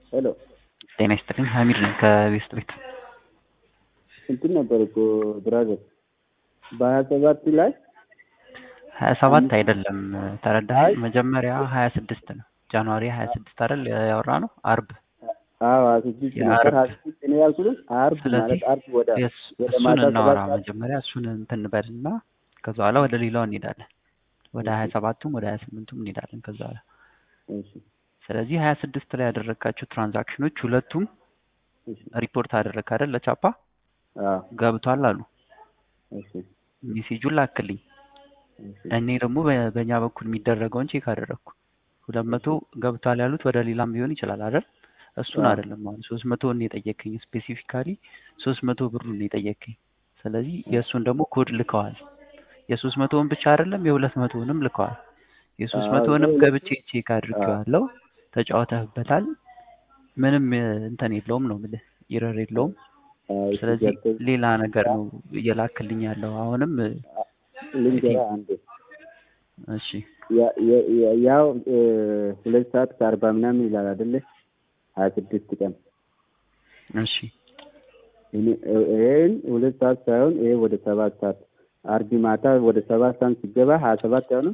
ሄሎ ጤና ይስጥልኝ ሀሚድ ነኝ ከቤስት ቤት እንትን ነበር እኮ ብራዘር በሀያ ሰባት ላይ ሀያ ሰባት አይደለም ተረዳኸኝ መጀመሪያ ሀያ ስድስት ነው ጃንዋሪ ሀያ ስድስት አይደል ያወራ ነው አርብ አዎ ሀያ ስድስት ነበር ሀያ ስድስት እኔ ያልኩትን አርብ ማለት አርብ ወደ ወደ እሱን ማታ እናወራ ሰባት ሰዓት መጀመሪያ እሱን እንትን እንበልና ከዛ በኋላ ወደ ሌላው እንሄዳለን ወደ ሀያ ሰባቱም ወደ ሀያ ስምንቱም እንሄዳለን ከዛ በኋላ እሺ ስለዚህ ሀያ ስድስት ላይ ያደረግካቸው ትራንዛክሽኖች ሁለቱም እሺ ሪፖርት አደረግ አይደል ለቻፓ አዎ ገብቷል አሉ እሺ ሜሴጁን ላክልኝ እሺ እኔ ደግሞ በ- በእኛ በኩል የሚደረገውን ቼክ አደረግኩ ሁለት መቶ ገብቷል ያሉት ወደ ሌላም ሊሆን ይችላል አይደል እሱን አዎ። አይደለም አሁን ሶስት መቶን የጠየከኝ ስፔሲፊካሊ ሶስት መቶ ብሩን የጠየከኝ ስለዚህ የእሱን ደግሞ ኮድ ልከዋል የሶስት መቶውን ብቻ አይደለም የሁለት መቶውንም ልከዋል የሶስት አዎ፣ መቶውንም የሁለት- ገብቼ ቼክ አድርጌዋለሁ ተጫውተህበታል ምንም እ, እንትን የለውም ነው የምልህ ይረር የለውም አዎ፣ እሺ ስለዚህ ገብቶኝ ሌላ ነገር ነው እየላክልኝ ያለው አሁንም እ፣ ልንገርህ አንዴ እሺ ያ- ያ- ያ- ያው እ፣ ሁለት ሰዓት ከአርባ ምናምን ይላል አይደለ ሀያ ስድስት ቀን እሺ እኔ- እ- ይሄን ሁለት ሰዓት ሳይሆን ይሄ ወደ ሰባት ሰዓት አርቢ ማታ ወደ ሰባት ሰዓት ሲገባ ሀያ ሰባት አይሆንም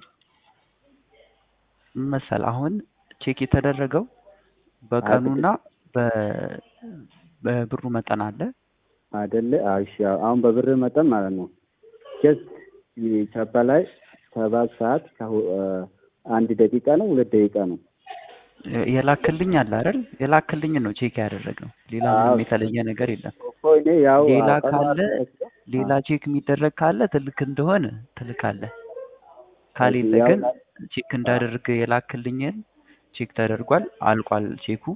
ምን መሰል አሁን ቼክ የተደረገው በቀኑና በ- በብሩ መጠን አለ አይደለ? አዎ፣ እሺ አዎ። አሁን በብር መጠን ማለት ነው ጀስት ቻፓ ላይ ሰባት ሰዓት ከሁ- እ፣ አንድ ደቂቃ ነው ሁለት ደቂቃ ነው የ- የላክልኝ አለ አይደል የላክልኝ ነው ቼክ ያደረግነው ሌላ አዎ። ምንም የተለየ ነገር የለም እኮ እኔ ያው ሌላ ቀኑ ካለ አልተመቸም። ሌላ ቼክ የሚደረግ ካለ ትልክ እንደሆነ ትልካለህ ካሌለ ያው ግን ላ- ቼክ እንዳደርግ የላክልኝን ቼክ ተደርጓል አልቋል ቼኩ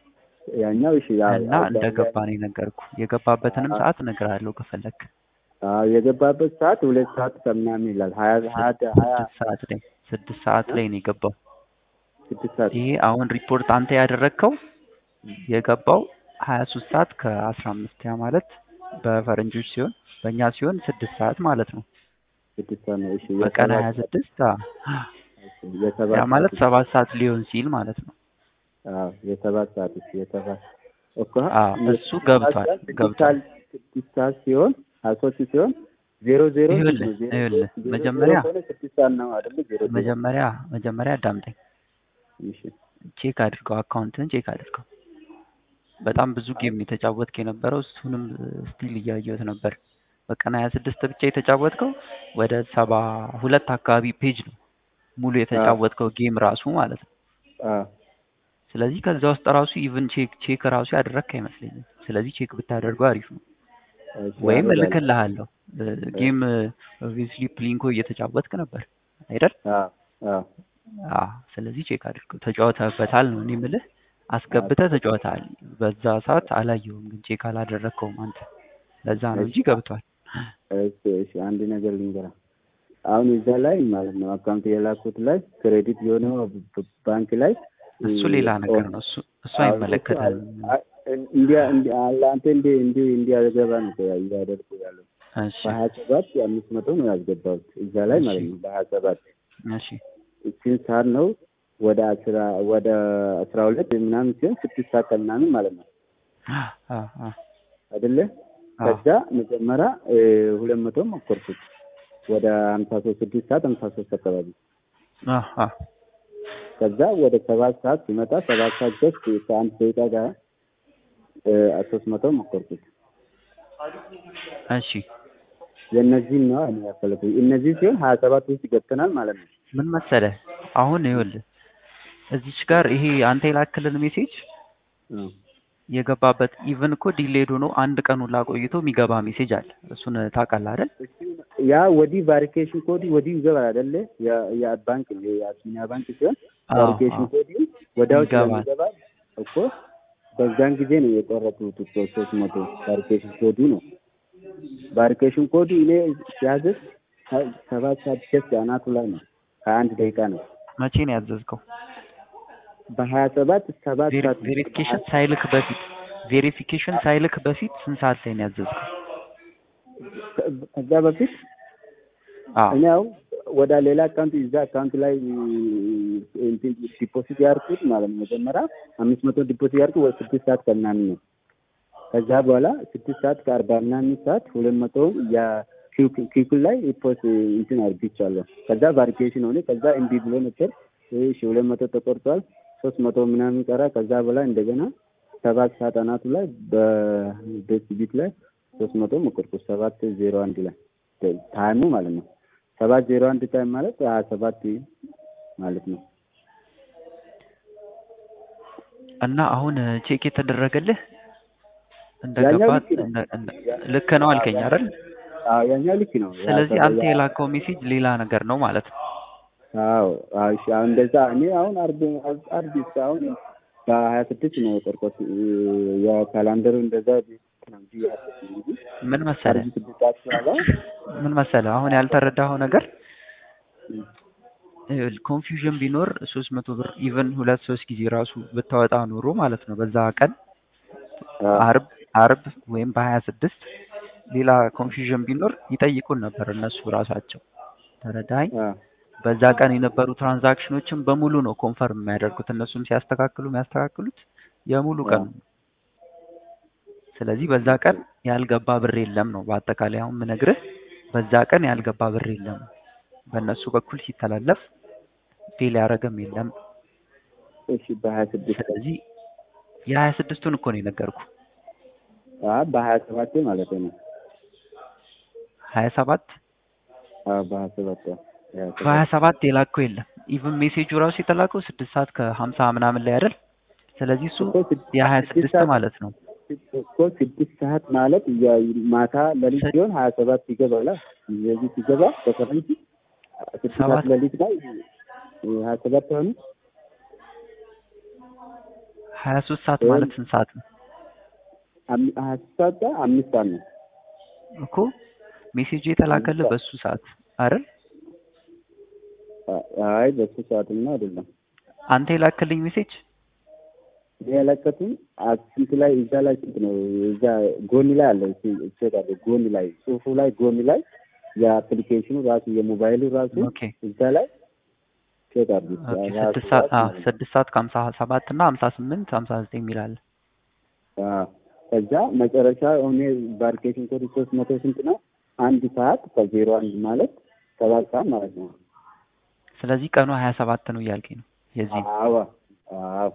ያኛው እሺ ያው እና ያው እንደገባ ነው የነገርኩ የገባበትንም አዎ። ሰዓት እነግርሃለሁ ከፈለክ አዎ የገባበት ሰዓት ሁለት ሰዓት ከምናምን ይላል ሀያ ሀያ ሀያ ስድስት ሰዓት ላይ ስድስት ሰዓት ላይ ነው የገባው ስድስት ሰዓት ይሄ አሁን ሪፖርት አንተ ያደረግከው የገባው ሀያ ሶስት ሰዓት ከአስራ አምስት ያ ማለት በፈረንጆች ሲሆን በእኛ ሲሆን ስድስት ሰዓት ማለት ነው ስድስት ሰዓት ነው። እሺ በቀን ሀያ የሰባት ስድስት እሺ፣ የሰባት ያ ማለት ሰዓት ሰባት ሰዓት ሊሆን ሲል ማለት ነው አዎ የሰባት ሰዓት እሺ የሰባት እኮ አዎ እሱ ገብቷል ስድስት ገብቷል ሰዓት ስድስት ሰዓት ሲሆን ሀያ ሶስት ሲሆን ዜሮ ዜሮ ይኸውልህ ነው ዜሮ ይኸውልህ ዜሮ ዜሮ መጀመሪያ ከሆነ ስድስት ሰዓት ነው አይደለ? ዜሮ ዜሮ መጀመሪያ መጀመሪያ አዳምጠኝ እሺ ቼክ አድርገው አካውንትን ቼክ አድርገው በጣም ብዙ ጌም ነው የተጫወትክ የነበረው እሱንም ስቲል እያየሁት ነበር በቀን ሀያ ስድስት ብቻ የተጫወትከው ወደ ሰባ ሁለት አካባቢ ፔጅ ነው ሙሉ የተጫወትከው ጌም ራሱ ማለት ነው አዎ ስለዚህ ከዛ ውስጥ ራሱ ኢቭን ቼክ ቼክ ራሱ ያደረግክ አይመስለኝም ስለዚህ ቼክ ብታደርገው አሪፍ ነው እሺ ወይም አደርጋለሁ። እልክልሃለሁ ጌም ኦብቪየስሊ ፕሊንኮ እየተጫወትክ ነበር አይደል አዎ አዎ አዎ ስለዚህ ቼክ አድርገው ተጫውተህበታል ነው እኔ የምልህ አስገብተህ ተጫውተሃል በዛ ሰዓት አላየሁም ግን ቼክ አላደረግከውም አንተ ለዛ ነው እንጂ ገብቷል እሺ እሺ አንድ ነገር ልንገርህ አሁን እዛ ላይ ማለት ነው አካውንት የላኩት ላይ ክሬዲት የሆነው ብ- ባንክ ላይ እሱ ሌላ ነገር ነው እሱ እሱ አይመለከትም እንዲያ እንዲያ ለአንተ እንዲ እንዲ እንዲያገባ ነው እኮ እያደረኩ ያለው እሺ በሀያ ሰባት አምስት መቶ ነው ያስገባሁት እዛ ላይ ማለት ነው በሀያ ሰባት እሺ ስንት ሰዓት ነው ወደ አስራ ወደ አስራ ሁለት ምናምን ሲሆን ስድስት ሰዓት ከምናምን ማለት ነው አ አ አይደለ አ ከዛ መጀመሪያ እ፣ ሁለት መቶ ሞከርኩት ወደ ሀምሳ ሶስት ስድስት ሰዓት ሀምሳ ሶስት አካባቢ አ አ ከዛ ወደ ሰባት ሰዓት ሲመጣ ሰባት ሰዓት ጀስት ከአንድ ደቂቃ ጋር እ፣ ሶስት መቶ ሞከርኩት እሺ የእነዚህን ነው እኔ ያፈለኩት እነዚህ ሲሆን ሀያ ሰባት ውስጥ ገብተናል ማለት ነው ምን መሰለህ አሁን ይኸውልህ እዚች ጋር ይሄ አንተ የላክልን ሜሴጅ እ። የገባበት ኢቭን እኮ ዲሌድ ሆኖ አንድ ቀን ሁላ ቆይቶ የሚገባ ሜሴጅ አለ እሱን ታውቃለህ አይደል ያ ወዲህ ቫሪኬሽን ኮዲ ወዲህ ይገባል አይደለ የ- ያ ባንክ የአቢሲኒያ ባንክ ሲሆን አዎ ቫሪኬሽን አዎ ኮዲ ወዲያው ይገባል ስለሚገባ እኮ በዛን ጊዜ ነው የቆረጡት እኮ ሶስት መቶ ቫሪኬሽን ኮዱ ነው ቫሪኬሽን ኮዱ እኔ ሲያዝዝ ሰ- ሰባት ሰዓት ጀስት አናቱ ላይ ነው ከአንድ ደቂቃ ነው መቼ ነው ያዘዝከው በሀያ ሰባት ሰባት ሰዓት ቬሪፊኬሽን ሳይልክ በፊት ቬሪፊኬሽን ሳይልክ በፊት ስንት ሰዓት ላይ ነው ያዘዝከው ከዛ በፊት አዎ እኔ አሁን ወደ ሌላ አካውንት እዛ አካውንት ላይ እንትን ዲፖዚት ያርኩት ማለት ነው። መጀመሪያ አምስት መቶ ዲፖዚት ያርኩት ወደ ስድስት ሰዓት ከምናምን ነው። ከዛ በኋላ ስድስት ሰዓት ከአርባ ምናምን ሰዓት ሁለት መቶውን ኪኩል ላይ ፖስት እንትን አርግቻለሁ። ከዛ ቫሪኬሽን ሆነ። ከዛ እምቢ ብሎ ነበር። እሺ ሁለት መቶ ተቆርጧል። ሶስት መቶ ምናምን ቀራ። ከዛ በኋላ እንደገና ሰባት ሰዓት አናቱ ላይ በቤት ቢት ላይ ሶስት መቶ መቆርጦ ሰባት ዜሮ አንድ ላይ ታይሙ ማለት ነው። ሰባት ዜሮ አንድ ታይም ማለት ሀያ ሰባት ማለት ነው። እና አሁን ቼክ የተደረገልህ እንደገባ ልክ ነው አልከኝ አይደል? አዎ ያኛው ልክ ነው። ስለዚህ አንተ የላከው ሜሴጅ ሌላ ነገር ነው ማለት ነው። አዎ አዎ እሺ። አሁን እንደዛ እኔ አሁን አርብ አርብ አሁን በሀያ ስድስት ነው የቆርቆት የካላንደሩ እንደዛ ምን መሰለህ ምን መሰለህ አሁን ያልተረዳኸው ነገር ኮንፊውዥን ቢኖር ሶስት መቶ ብር ኢቨን ሁለት ሶስት ጊዜ ራሱ ብታወጣ ኖሮ ማለት ነው በዛ ቀን አርብ አርብ ወይም በሀያ ስድስት ሌላ ኮንፊውዥን ቢኖር ይጠይቁን ነበር እነሱ ራሳቸው ተረዳኝ በዛ ቀን የነበሩ ትራንዛክሽኖችን በሙሉ ነው ኮንፈርም የሚያደርጉት እነሱም ሲያስተካክሉ የሚያስተካክሉት የሙሉ ቀን ስለዚህ በዛ ቀን ያልገባ ብር የለም ነው በአጠቃላይ አሁን ምነግርህ በዛ ቀን ያልገባ ብር የለም በእነሱ በኩል ሲተላለፍ ፌል ያደረገም የለም እሺ በሀያ ስድስት ስለዚህ የሀያ ስድስቱን እኮ ነው የነገርኩ በሀያ ሰባት ማለት ነው ሀያ ሰባት በሀያ ሰባት በሀያ ሰባት የላከው የለም ኢቭን ሜሴጁ ራሱ የተላከው ስድስት ሰዓት ከሀምሳ ምናምን ላይ አይደል ስለዚህ እሱ የሀያ ስድስት ማለት ነው እኮ ስድስት ሰዓት ማለት ማታ ለሊት ሲሆን ሀያ ሰባት ይገባል ስለዚህ ሲገባ በፈረንጅ ስድስት ሰዓት ለሊት ላይ ሀያ ሰባት ሆኑ ሀያ ሶስት ሰዓት ማለት ስንት ሰዓት ነው ሀያ ሶስት ሰዓት አምስት ሰዓት ነው እኮ ሜሴጁ የተላከልህ በሱ ሰዓት አይደል አይ በሱ ሰዓትማ አይደለም አንተ የላክልኝ ሜሴጅ የለቀቱን ስንት ላይ እዛ ላይ ስንት ነው? እዛ ጎን ላይ አለ ቼክ አለ ጎን ላይ ጽሁፉ ላይ ጎን ላይ የአፕሊኬሽኑ ራሱ የሞባይሉ ራሱ እዛ ላይ ቼክ አለ። ስድስት ሰዓት ከሀምሳ ሰባት እና ሀምሳ ስምንት ሀምሳ ዘጠኝ የሚል አለ። ከዛ መጨረሻ ሆኔ ቫሪኬሽን ኮድ ሶስት መቶ ስንት ነው? አንድ ሰዓት ከዜሮ አንድ ማለት ሰባት ሰዓት ማለት ነው። ስለዚህ ቀኑ ሀያ ሰባት ነው እያልከኝ ነው የዚህ አዎ አዎ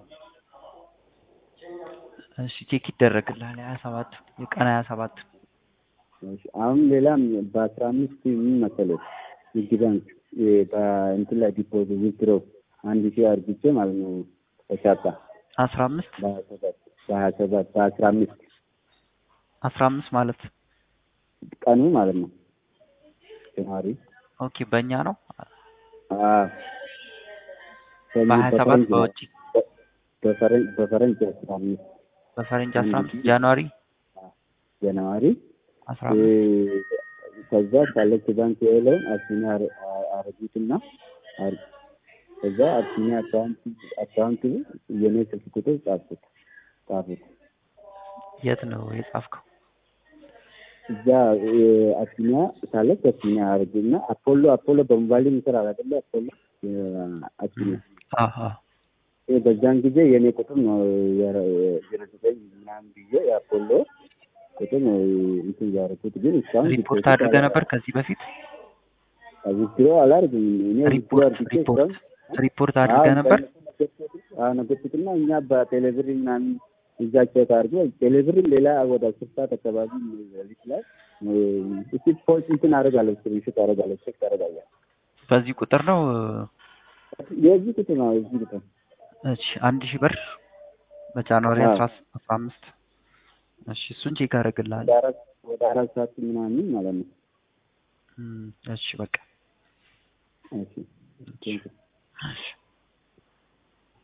እሺ ቼክ ይደረግልሃል። ሀያ ሰባት የቀን ሀያ ሰባት አሁን ሌላም በአስራ አምስት ምን መሰለህ ንግድ ባንክ በእንትን ላይ ዲፖዚት ዊዝድሮ አንድ ሺህ አርግቼ ማለት ነው ተሻጣ አስራ አምስት በሀያ ሰባት በአስራ አምስት አስራ አምስት ማለት ቀኑ ማለት ነው ጀንዋሪ ኦኬ በእኛ ነው በሀያ ሰባት በውጭ በፈረንጅ አስራ አምስት በፈረንጅ አስራ አምስት ጃንዋሪ ጃንዋሪ አስራ አምስት ከዛ ካለች ባንክ የለውን አቢሲኒያ አረጉትና ከዛ አቢሲኒያ አካውንት አካውንት የኔ ስልክ ቁጥር ጻፉት ጻፉት። የት ነው የጻፍከው? እዛ አቢሲኒያ ካለች አቢሲኒያ አረጉና አፖሎ አፖሎ በሞባይል ይሰራል አይደለ? አፖሎ አቢሲኒያ በዛን ጊዜ የኔ ቁጥር ነው ዜሮ ዘጠኝ ምናምን ብዬ የአፖሎ ቁጥር ነው እንትን ያደረኩት። ግን እስካሁን ሪፖርት አድርገህ ነበር ከዚህ በፊት? ዊዝድሮ አላደርግም እኔ ዊዝድሮ አድርጌ እስካሁን ሪፖርት አድርገህ ነበር? ነገርኩትና እኛ በቴሌብር ምናምን እዛ ቼክ አድርጎ ቴሌብርም ሌላ ወደ አስር ሰዓት አካባቢ ሌሊት ላይ እስቲ ፖስት እንትን አደርጋለሁ ስክሪንሾት አደርጋለሁ ቼክ ታደርጋለህ። በዚህ ቁጥር ነው የዚህ ቁጥር ነው የዚህ ቁጥር እሺ አንድ ሺህ ብር በጃንዋሪ አስራ አስራ አምስት እሺ እሱን ቼክ አደርግልሃለሁ። ወደ አራት ሰዓት ምናምን ማለት ነው። እሺ በቃ እሺ እሺ